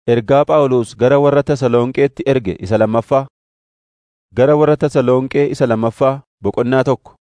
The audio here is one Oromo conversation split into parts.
Ergaa Phaawulos gara warra Tasalonqeetti erge isa lammaffaa. Gara warra Tasalonqee isa lammaffaa boqonnaa tokko.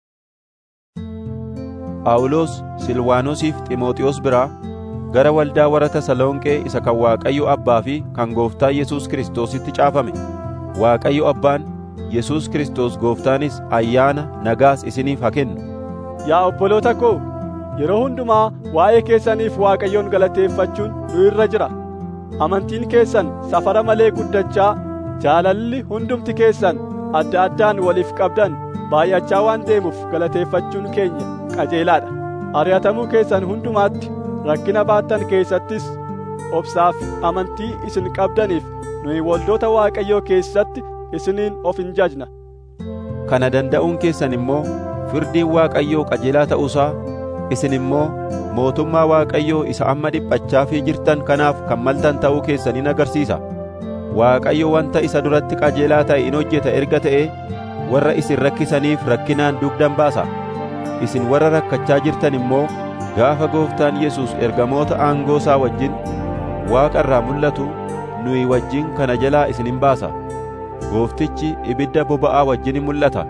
Phaawulos Silwaanosiif Xiimotewos biraa gara waldaa warra Tasalonqee isa kan Waaqayyo Abbaa fi kan Gooftaa Yesuus Kiristoositti caafame. Waaqayyo Abbaan, Yesuus Kiristoos Gooftaanis ayyaana nagaas isiniif haa kennu. Yaa obboloota koo, yeroo hundumaa waa'ee keessaniif Waaqayyoon galateeffachuun nu irra jira. Amantiin keessan safara malee guddachaa, jaalalli hundumti keessan adda addaan waliif qabdan baay'achaa waan deemuuf galateeffachuun keenya qajeelaadha. Ari'atamuu keessan hundumaatti rakkina baattan keessattis obsaaf amantii isin qabdaniif nuyi waldoota Waaqayyoo keessatti isiniin of hin jajna. Kana danda'uun keessan immoo firdiin Waaqayyoo qajeelaa ta'uusaa isin immoo mootummaa Waaqayyoo isa amma dhiphachaafii jirtan kanaaf kan maltan ta'uu keessan in agarsiisa. Waaqayyo wanta isa duratti qajeelaa ta'e in hojjeta erga ta'ee warra isin rakkisaniif rakkinaan dugdan baasa. Isin warra rakkachaa jirtan immoo gaafa Gooftaan Yesuus ergamoota aangoo isaa wajjin Waaqa irraa mul'atu nuyi wajjin kana jalaa isin hin baasa. Gooftichi ibidda boba'aa wajjin in mul'ata.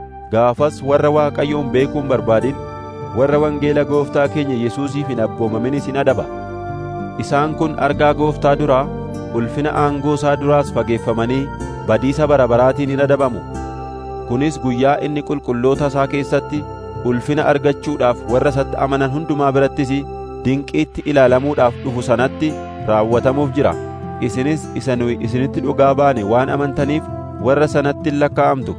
Gaafas warra Waaqayyoon beekuun barbaadin warra wangeela Gooftaa keenya Yesuusiif hin abboomaminis in adaba. Isaan kun argaa Gooftaa duraa ulfina aangoo isaa duraas fageeffamanii badiisa bara baraatiin in adabamu. Kunis guyyaa inni qulqulloota isaa keessatti ulfina argachuudhaaf warra isatti amanan hundumaa birattis dinqiitti ilaalamuudhaaf dhufu sanatti raawwatamuuf jira. Isinis isa nuyi isinitti dhugaa baane waan amantaniif warra sanatti hin lakkaa'amtu.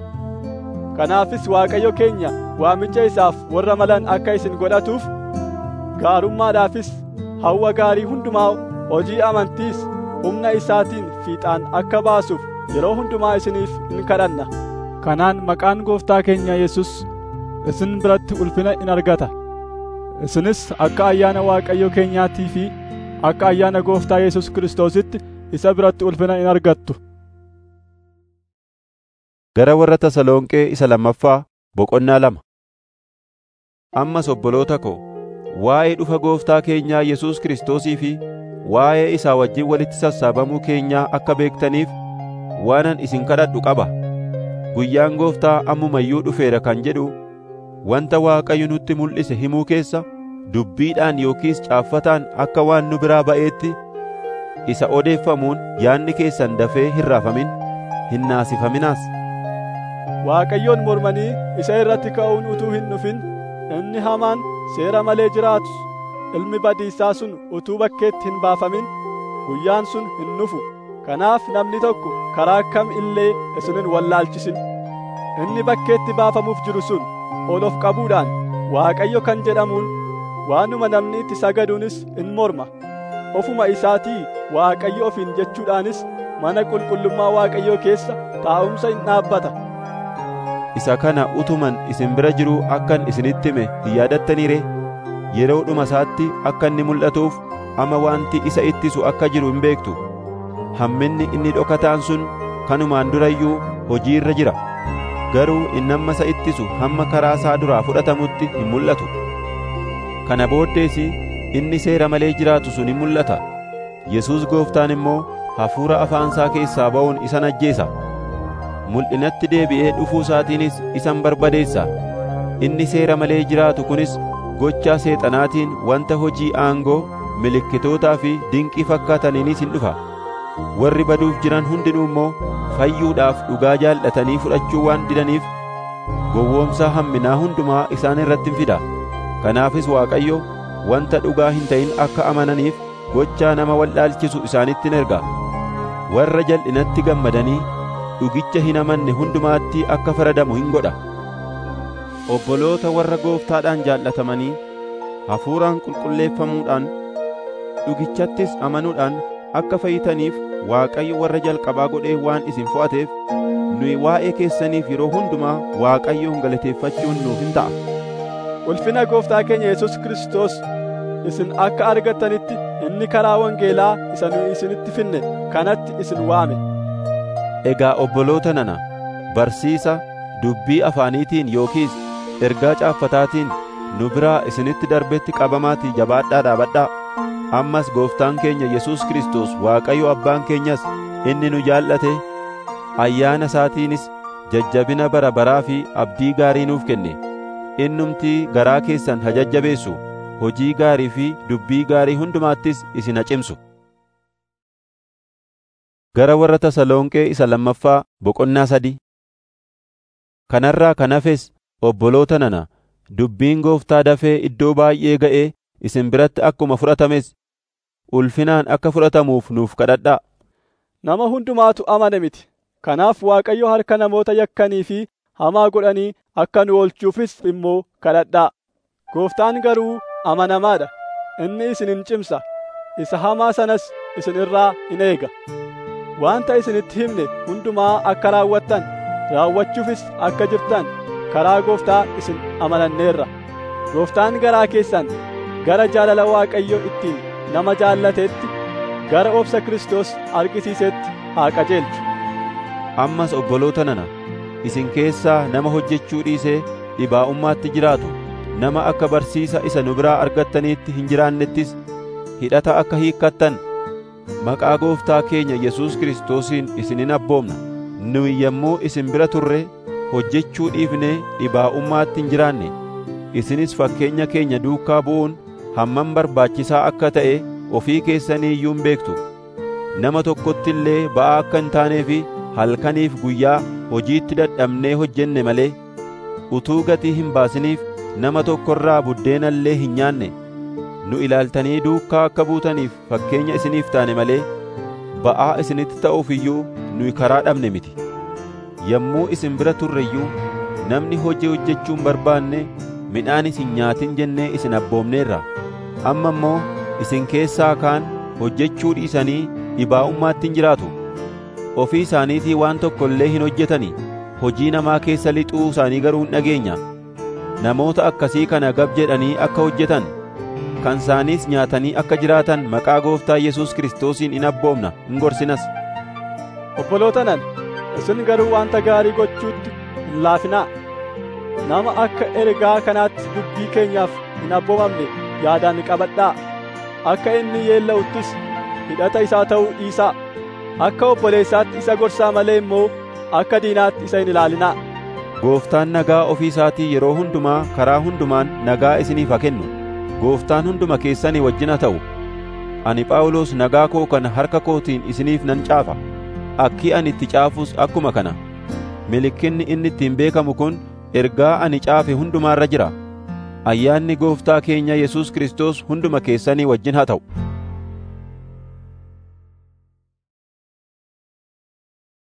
Kanaafis Waaqayyo keenya waamicha isaaf warra malan akka isin godhatuuf gaarummaadhaafis hawwa gaarii hundumaa hojii amantiis humna isaatiin fiixaan akka baasuuf yeroo hundumaa isiniif in kadhanna. Kanaan maqaan gooftaa keenya Yesus isin biratti ulfina in argata. Isinis akka ayyaana Waaqayyo keenyaatii fi akka ayyaana gooftaa Yesus Kiristoositti isa biratti ulfina in argattu. Gara warra Tasalonqee isa lammaffaa boqonnaa lama. Ammas obboloota ko, waa'ee dhufa gooftaa keenyaa Yesuus Kiristoosii fi waa'ee isaa wajjin walitti sassaabamuu keenyaa akka beektaniif waanan isin kadhadhu qaba. Guyyaan gooftaa ammumayyuu dhufeera kan jedhu wanta Waaqayyo nutti mul'ise himuu keessa dubbiidhaan yookiis caaffataan akka waan nu biraa ba'eetti isa odeeffamuun yaadni keessan dafee hin raafamin hin naasifaminaas. Waaqayyoon mormanii isa irratti ka'uun utuu hin dhufin inni hamaan seera malee jiraatus ilmi badiisaa sun utuu bakkeetti hin baafamin guyyaan sun hin dhufu. Kanaaf namni tokko karaa kam illee isin hin wallaalchisin. Inni bakkeetti baafamuuf jiru sun ol of qabuudhaan Waaqayyo kan jedhamuun waanuma namni itti sagaduunis in morma. Ofuma isaatii Waaqayyo ofiin jechuudhaanis mana qulqullummaa Waaqayyoo keessa taa'umsa in dhaabbata. Isa kana utuman isin bira jiruu akkan isinitti hime hin yaadattanii ree? Yeroo dhuma isaatti akka inni mul'atuuf amma wanti isa ittisu akka jiru hin beektu. Hamminni inni dhokataan sun kanumaan durayyuu hojii irra jira. Garuu inni amma isa ittisu hamma karaa isaa duraa fudhatamutti hin mul'atu. Kana booddees inni seera malee jiraatu sun hin mul'ata. Yesuus gooftaan immoo hafuura afaansaa keessaa ba'uun isa ajjeesa. Mul'inatti deebi'ee dhufuu isaatiinis isan barbadeessa. Inni seera malee jiraatu kunis gochaa seexanaatiin wanta hojii aangoo milikkitootaa fi dinqii fakkaataniinis hin dhufa. Warri baduuf jiran hundinuu immoo fayyuudhaaf dhugaa jaallatanii fudhachuu waan didaniif gowwoomsaa hamminaa hundumaa isaan irratti hin fida. Kanaafis Waaqayyo wanta dhugaa hin ta'in akka amananiif gochaa nama wallaalchisu isaanitti in erga. Warra jal'inatti gammadanii dhugicha hin amanne hundumaatti akka faradamu hin godha. Obboloota warra gooftaadhaan jaallatamanii hafuuraan qulqulleeffamuudhaan dhugichattis amanuudhaan akka fayyitaniif Waaqayyo warra jalqabaa godhee waan isin fo'ateef nuyi waa'ee keessaniif yeroo hundumaa Waaqayyoon galateeffachuun nuuf hin ta'a. Ulfina gooftaa keenya Yesus Kiristoos isin akka argattanitti inni karaa wangeelaa isa nu isinitti finne kanatti isin waame. Egaa obboloota nana barsiisa dubbii afaaniitiin yookiis ergaa caaffataatiin nu biraa isinitti darbetti qabamaatii jabaadhaa dhaabadhaa. ammas gooftaan keenya Yesuus Kiristoos Waaqayyo abbaan keenyas inni nu jaallate ayyaana isaatiinis jajjabina bara baraa fi abdii gaarii nuuf kenne innumtii garaa keessan hajajjabeessu hojii gaarii fi dubbii gaarii hundumaattis isin hacimsu gara warra Tasalonqee isa lammaffaa boqonnaa sadii kanarraa kan hafes obboloota nana dubbiin gooftaa dafee iddoo baay'ee ga'ee isin biratti akkuma fudhatames ulfinaan akka fudhatamuuf nuuf kadhadhaa Nama hundumaatu amane miti. Kanaaf Waaqayyo harka namoota yakkanii fi hamaa godhanii akka nu oolchuufis immoo kadhadhaa. Gooftaan garuu amanamaadha. Inni isin hin cimsa. Isa hamaa sanas isin irraa in eega. Wanta isinitti himne hundumaa akka raawwattan, raawwachuufis akka jirtan karaa Gooftaa isin amananneerra. Gooftaan garaa keessan gara jaalala Waaqayyo ittiin nama jaallateetti gara obsa Kiristoos argisiisetti haa qajeelchu. ammas obboloota nana isin keessaa nama hojjechuu dhiisee dhibaa'ummaatti jiraatu nama akka barsiisa isa nu biraa argattaniitti hin jiraannettis hidhata akka hiikkattan maqaa gooftaa keenya Yesuus Kiristoosiin isinin abboomna nuyi yommuu isin bira turre hojjechuu dhiifnee dhibaa'ummaatti hin jiraanne isinis fakkeenya keenya duukaa bu'uun hammam barbaachisaa akka ta'e ofii keessanii iyyuu hin beektu nama tokkotti illee ba'aa akka hin taanee fi halkaniif guyyaa hojiitti dadhabnee hojjenne malee utuu gatii hin baasiniif nama tokkorraa buddeena illee hin nyaanne nu ilaaltanii duukaa akka buutaniif fakkeenya isiniif taane malee ba'aa isinitti ta'uuf iyyuu nuyi karaa dhabne miti yommuu isin bira turre iyyuu namni hojii hojjechuu hin barbaanne midhaan isin nyaatin jennee isin abboomneerra amma immoo isin keessaa kaan hojjechuu dhiisanii dhibaa'ummaatti hin jiraatu ofii isaaniitii waan tokko illee hin hojjetani hojii namaa keessa lixuu isaanii garuu hin dhageenya namoota akkasii kana gab jedhanii akka hojjetan kan isaaniis nyaatanii akka jiraatan maqaa gooftaa Yesuus Kiristoosiin in abboomna in gorsinas Obboloota nana, isin garuu wanta gaarii gochuutti hin laafinaa. Nama akka ergaa kanaatti dubbii keenyaaf hin abboomamne yaadaan qabadhaa. Akka inni yeella'uttis hidhata isaa ta'uu dhiisaa. Akka obboleessaatti isa gorsaa malee immoo akka diinaatti isa hin ilaalinaa. Gooftaan nagaa ofii isaatii yeroo hundumaa karaa hundumaan nagaa isiniif haa kennu. Gooftaan hunduma keessanii wajjin haa ta'u. Ani Phaawulos nagaa koo kana harka kootiin isiniif nan caafa. Akki ani itti caafus akkuma kana. Milikkinni inni ittiin beekamu kun ergaa ani caafe hundumaarra jira. Ayyaanni Gooftaa keenya Yesuus Kiristoos hunduma keessanii wajjin haa ta'u.